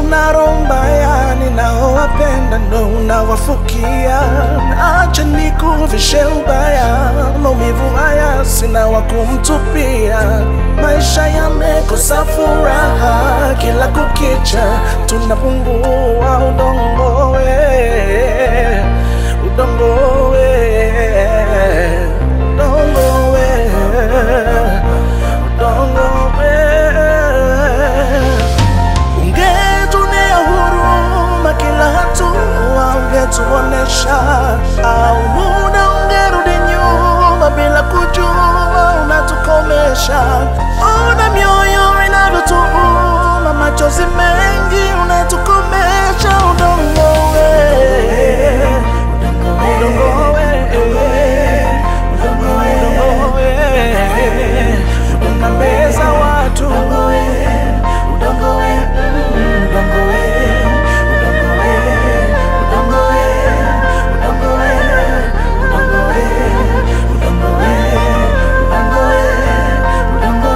una roho mbaya, ninaowapenda ndo unawafukia. Acha nikuvishe ubaya, maumivu haya sina wa kumtupia. Maisha yamekosa furaha, kila kukicha tunapungua udongo we, udongo we, udongo we, udongo we. Ungetuonea huruma kila hatua, ungetuonesha au muda ungerudi nyuma bila kujua unatukomesha. Ona mioyo inavyotuuma, machozi mengi unatukomesha. Udongo we, udongo we, udongo we, unameza watu udongo we, udongo we, udongo we, udongo we, udongo we, udongo we, udongo we, udongo we, udongo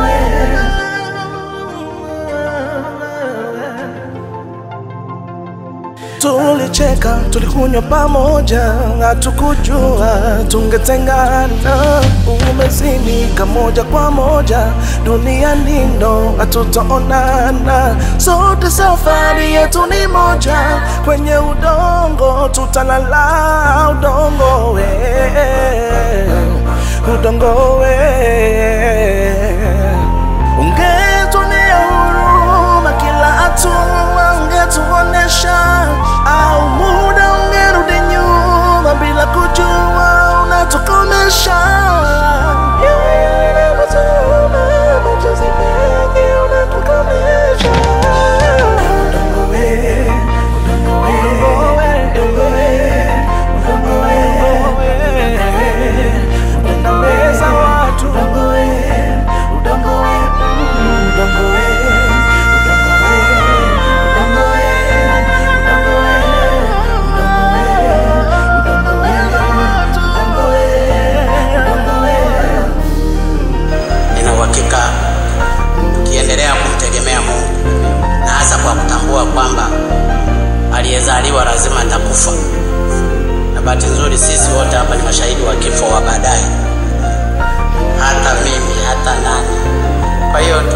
we. Tulicheka, tulikunywa pamoja, hatukujua tungetengana. Umezimika moja kwa moja, duniani ndo hatutaonana. Sote safari yetu ni moja, kwenye udongo tutalala. Udongo we, udongo we, ungetuonea huruma kila hatua, ungetuonesha au muda ungerudi nyuma bila kujua unatukomesha. Mioyo inavyotuuma, machozi mengi unatukomesha. Udongo we, udongo we, udongo we, udongo we, unameza watu. Udongo we, udongo we, udongo we, udongo we, udongo we, udongo we, udongo we, udongo we, udongo we. Nina uhakika tukiendelea kumtegemea Mungu na hasa kwa kutambua kwamba aliyezaliwa lazima atakufa, na bahati nzuri sisi wote hapa ni mashahidi wa kifo wa baadaye, hata mimi hata nani. Kwa hiyo